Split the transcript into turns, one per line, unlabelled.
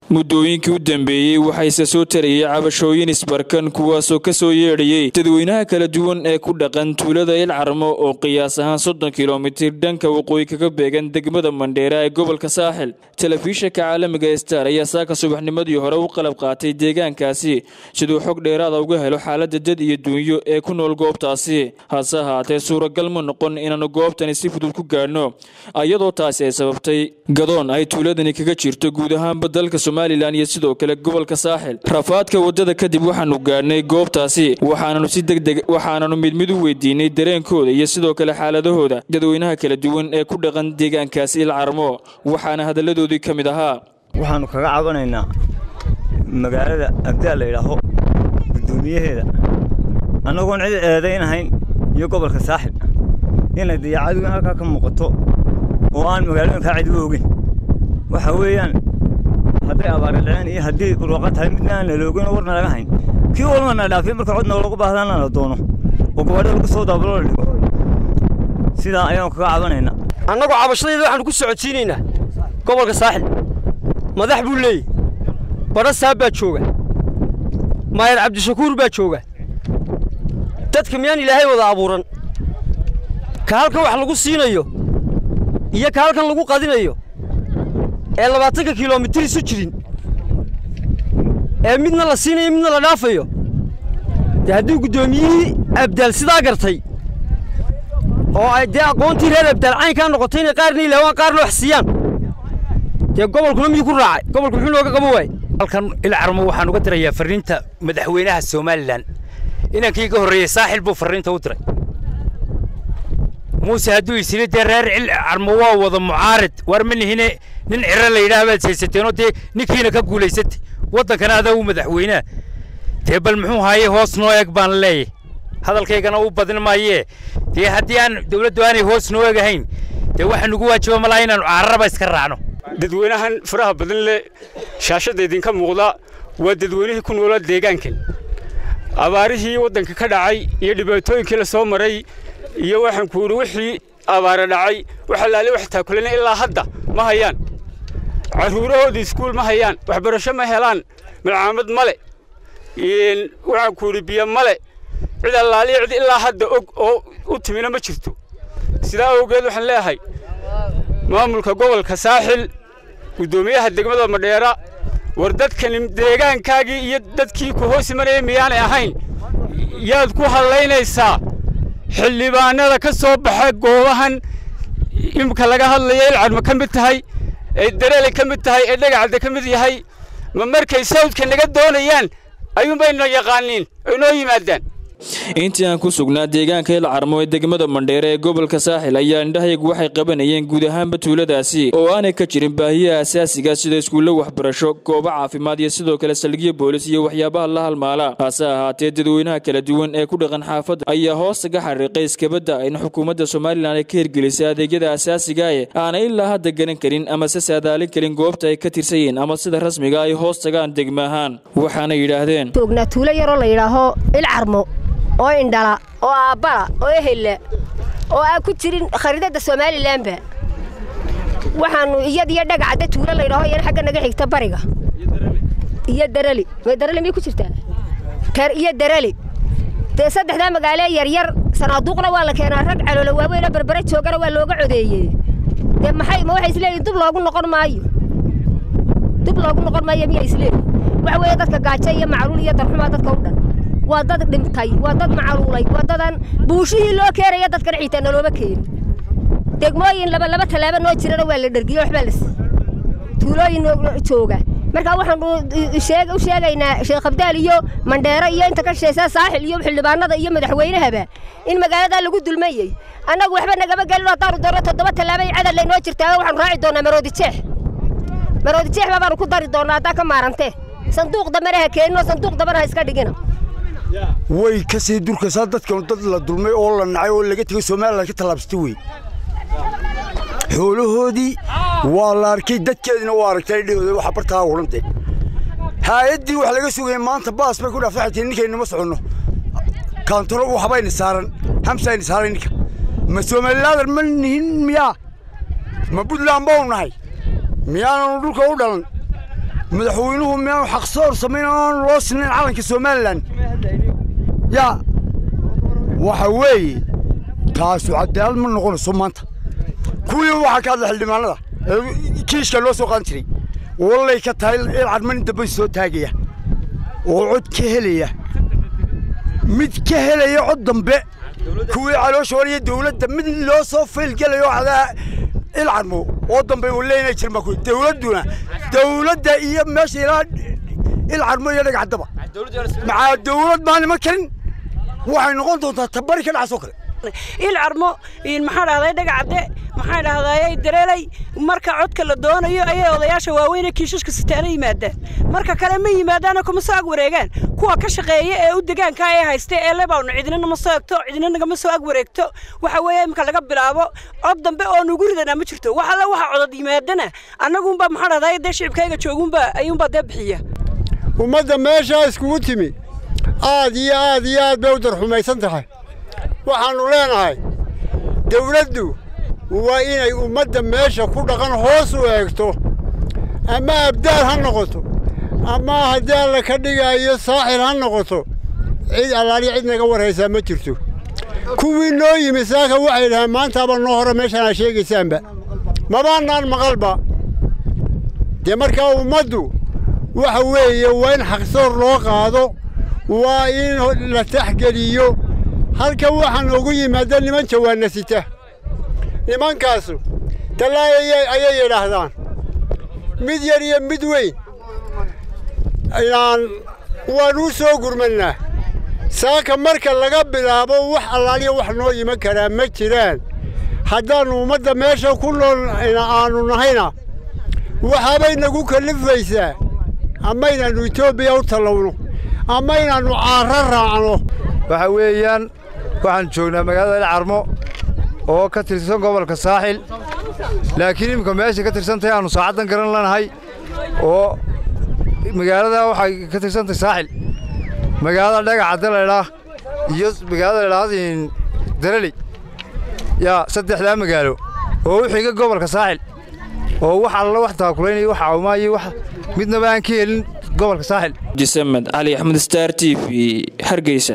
muddooyinkii u dambeeyey waxayse soo tarayay cabashooyin isbarkan kuwaasoo ka soo yeedhayay dadweynaha kala duwan ee ku dhaqan tuulada ilcarmo oo qiyaas ahaan soddon kilomitir dhanka waqooyi kaga beegan degmada mandheera ee gobolka saaxil telefishinka caalamiga star ayaa saaka subaxnimadii hore u qalab qaatay deegaankaasi siduu xog dheeraada uga helo xaaladda dad iyo duunyo ee ku nool goobtaasi hase ahaatee suuragal ma noqon inaanu goobtani si fudud ku gaadhno iyadoo taasi ay sababtay gadoon ay tuuladani kaga jirto guud ahaanba dalka somalilan iyo sidoo kale gobolka saaxil rafaadka wadada kadib waxaanu gaadhnay goobtaasi waxaananu si degdeg waxaananu mid mid u weydiinay dareenkooda iyo sidoo kale xaaladahooda dadweynaha kala duwan ee ku dhaqan deegaankaasi ilcarmo waxaana hadalladoodii ka mid ahaa
waxaannu kaga cabanaynaa magaalada abdaal la yidhaaho guddoomiyaheeda annagoon cid eedaynahayn iyo gobolka saaxil inay dayacadugan halkaa ka muuqato oo aan magaalooyinkaa cid u ogin waxa weeyaan hadday abaara dhaceen iyo haddii urwaqa tahay midna aan laloogin oo warna laga hayn kii walbana dhaafay marka codna loogu baahdaana la doono oo gabaadha lagu soo daabalo la dhigo sidaa ayaanu kaga cabanaynaa
annagoo cabashadayda waxaanu ku socodsiinaynaa gobolka saaxil madax buu leeyahy badha saab baa jooga maayar cabdishakuur baa jooga dadka miyaan ilaahay wada abuuran ka halkan wax lagu siinayo iyo ka halkan lagu qadinayo ee labaatanka kilomitir isu jirin ee midna la siinayo midna la dhaafayo dee haddii guddoomiyihii abdaal sidaa gartay oo ay dee aqoontii reer abdaal caynkaa noqotay inay qaarna ilaawaan qaarna wax siiyaan dee gobolkuna miyuu ku raacay gobolku muxuu nooga qabo waayey
halkan ilcarmo waxaan uga dirayaa farriinta madaxweynaha somalilan inankii ka horreeyey saaxil buu farriinta u diray muuse hadduu isiri dee reer ilcarmo waa wada mucaarid war ma nihine nin ciro la yidhaah baad haysateenoo dee ninkiina ka guulaysatay waddankana adaa u madaxweynaha dee bal muxuu haaye hoos noo eg baan leeyahy hadalkaygana u badin maayee dee haddii aan dawladdu aanay hoos noo egahayn dee waxaa nugu waajiba malaa inaannu cararaba iska raacno
dadweynahan faraha badan leh shaashadda idinka muuqda waa dadweynihii ku noolaa deegaankan abaarihii waddanka ka dhacay iyo dhibaatooyinkii la soo maray iyo waxaan ku yidhi wixii abaara dhacay waxa laale wax taakulana ilaa hadda ma hayaan carruurahoodii iskuul ma hayaan waxbarasho ma helaan malcaamad male waxaan ku yidhi biyo male cid allaaliya cid ilaa hadda og oo u timina ma jirto sidaa awgeed waxaan leeyahay maamulka gobolka saaxil guddoomiyaha degmada madheera war dadkani deegaankaagii iyo dadkii ku hoos imanaya miyaanay ahayn yaad ku hadlaynaysaa xildhibaanada ka soo baxa goobahan imika laga hadlaya ilcadma ka mid tahay ee dareele ka mid tahay ee dhagacadda ka mid yahay ma markay sawdka naga doonayaan ayuunbayna yaqaaniin ay noo yimaadaan
intii aan ku sugnaa deegaanka ilcarmo ee degmada mandheere ee gobolka saaxil ayaa indhahaygu waxay qabanayeen guud ahaanba tuuladaasi oo aanay ka jirin baahiyaha asaasiga sida iskuulle waxbarasho goobo caafimaad iyo sidoo kale saldhigyo boolis iyo waxyaabaha la halmaala hase ahaatee dadweynaha kala duwan ee ku dhaqan xaafadda ayaa hoostaga xariiqay iskabadda in xukuumadda somalilan ay ka hirgelisay adeegyada asaasigae aanay ilaa hadda garan karin ama se saadaalin karin goobta ay ka tirsan yihiin ama sida rasmiga ay hoos tagaan degma ahaan waxaana yidhaahdeen
joognaa tuulo yaroo la yidhaaho ilcarmo oo indhala oo aabbala oo ehella oo aan ku jirin khariidadda somalilanba waxaannu iyadiyo dhagacadda tuulo laydhaho iyana xagga naga xigta bariga iyo darali may darali miyay ku jirtaa iyo darali dee saddexdaa magaalo yaryar sanaaduuqna waa la keenaa rag caloola waaweynoo berbere joogana waa looga codeeyey dee maxay ma waxay isleeyihin dub loogu noqon maayo dub loogu noqon maayo miyaa isleeyihin waxa weeye dadka gaajo iyo macluul iyo darxumaa dadka u dhan waa dad dhintay waa dad macaluulay waa dadan buushihii loo keenaya dadkan xitaa nalooma keenin degmooyin laba laba tallaabo noo jirana waa la dhergiyo waxbaa las tuulooyin jooga markaa waxaanu u sheegaynaa sheekh abdaal iyo mandheero iyo inta ka shaysa saaxil iyo xildhibaanada iyo madaxweynahaba in magaaladaa lagu dulmayey annagu waxba nagama gelin haddaanu doonno toddoba tallaabay cadal laynoo jirtaa waxaanu raaci doonnaa maroodi jeex maroodi jeex babaanu ku dari doonnaa haddaa ka maarantee sanduuq dambana ha keeninoo sanduuq dambana ha iska dhigina
way ka sii durkaysaa dadkan dad la dulmay oo la nacay oo laga tegay somalilan ka tallaabsatay wey xoolahoodii waa la arkay dadkeediina waa aragtay dhehooda waxa bartaa odhantee haa'addii wax laga sugayay maanta baas bay ku dhaafaxatay ninkaynama soconno kaantaro waxbayna saaran hamsayna saaran ninka ma somalilaadar ma nihin miyaa ma buntland bau nahay miyaananu dhulka u dhalan madaxweynuhu miyaanu xaqsoor samayn oon loo sinayn calanka somalilan yaa waxa weeye taasu cadaalad ma noqonayso maanta kuwii waxaa ka hadla xildhibaanada ee kiishka loo soo qaadan jiray wallay ka tahay ilcadman dambe soo taagaya oo cod ka helaya mid ka helaya cod dambe kuwii caloosha wariya dawladda mid loo soo faylgelayo cadaa ilcadmo oo dambe uu leeyahay jirma ku dawladduna dawladda iyo meesha ilaa ilcadmo iyo dhagaxdaba maxaa dawlad baan ima karin waxay noqon doontaa tabari ka dhacasoo kale
ilcarmo maxaa dhahday dhagacadde maxaa dhahday dareelay marka codka la doonayo ayay odayaasha waaweyn ee kiishashka sitaana yimaadaan marka kale ma yimaadaana kuma soo ag wareegaan kuwa ka shaqeeya ee u degaanka ee haysta ee lebawna cidina nama soo egto cidina nagama soo ag wareegto waxa weeye imika laga bilaabo cod dambe oo nugu ridanaa ma jirto wax alle waxa codad yimaadana annagunba maxaa dhahday dee shicibkayga joogunba ayuunbaa dee bixiya
ummadda meeshaa iskugu timi aad iyo aad iyo aad bay u darxumaysan tahay waxaannu leenahay dawladdu waa inay ummadda meesha ku dhaqan hoos u eegto ama abdaal ha noqoto ama haddii alla ka dhigaayo saaxil ha noqoto cid allaali cid naga warhaysaa ma jirto kuwii noo yimi saaka waxay dhahaan maantaaba noo hore meeshaan aa sheegaysaanba mabaanaan maqalba dee markaa ummaddu waxa weeye waa in xaqsoor loo qaado waa in la taxgeliyo halkan waxaan ugu yimaada niman jawaanna sita nimankaasu tallaay ayay yidhaahdaan mid yar iyo mid weyn inaan waanuu soo gurmannaa saaka marka laga bilaabo wax allaaliya wax noo iman karaa ma jiraan haddaannu ummadda meesha ku nool aannu nahayna waxaabay nagu kallifaysaa ama inaannu etoobiya u tallowno ama inaannu caarro raacno
waxa weeyaan waxaan joognaa magaalada ilcarmo oo ka tirsan gobolka saaxil laakiin iminka meesha ka tirsantahay aannu saacaddan garan lanahay oo magaalada waxay ka tirsantahay saaxil magaalada dhagacadda laydhaa iyo magaalada laydhaahda daraley yaa saddexdaa magaalo oo u xiga gobolka saaxil oo wax alla wax taakulaynaya wax caawimaayo wax midnaba aan ka helin gobolka saaxil
jisamed cali axmed star t v hargeysa